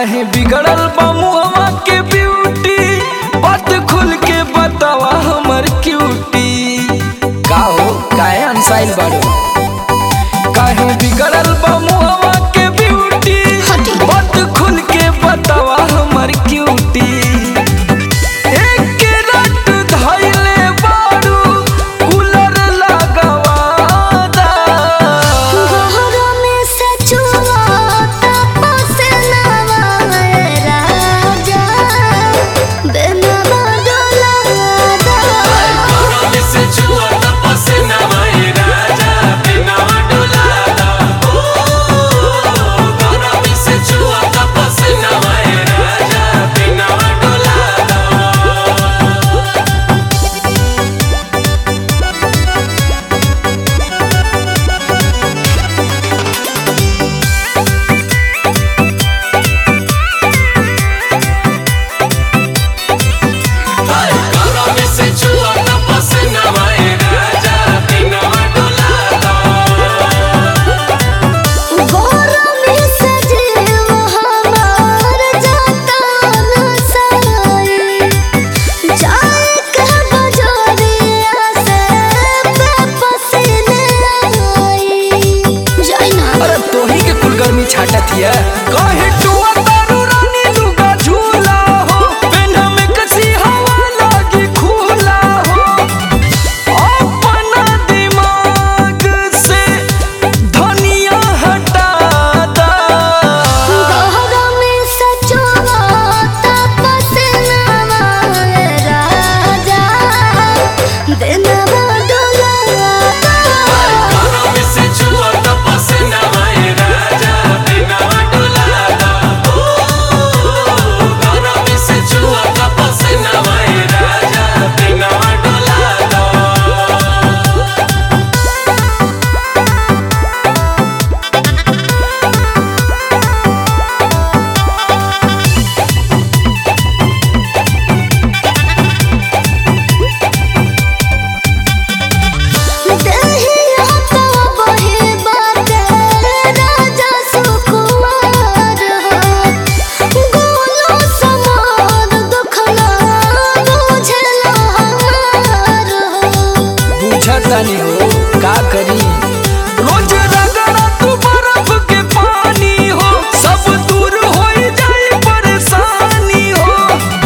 काहे बिगड़ल बा मुहवा के ब्यूटी बात खुल के बतावा हमर क्यूटी का हो काहे अनसाइल बाड़ो काहे बिगड़ल बा मुहवा के ब्यूटी हटी। बात खुल के बतावा हमर क्यूटी एक रट धइले बाड़ू कूलर लगावा दा गहरा में सचुआ तपस नवा राजा बेनवा डोला गहरा में सजीव हमार जाता नसाई जाए के बजरिया से पसीने आई जाई ना अरे तोही के कुल गर्मी छाटत हिया काहे टुआ तारू रानी लुगा झूला हो पेन्ह में कसी हवा लागी खुला हो अपना दिमाग से धनिया हटा दा गहरा में सचुआ तपस नवा राजा बेनवा डोला देहिया तो बहे बाटे राजा सुकुमार हो गोलो समार दुखला बुझला हमार हो बुझतानी हो का करी रोज रगड़ा तू बर्फ के पानी हो सब दूर हो जाए परेशानी हो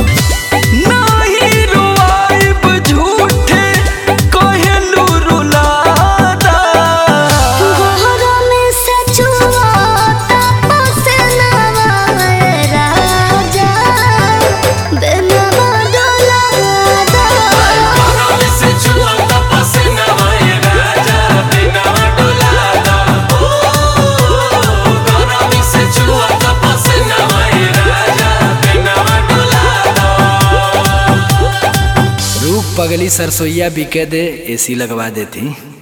नाही रुआइब झूठे कहलू रुलादा गहरा में सचुआ तपस नवा राजा बेनवा डोला रूप पगली सरसोईया बिके दे एसी लगवा देती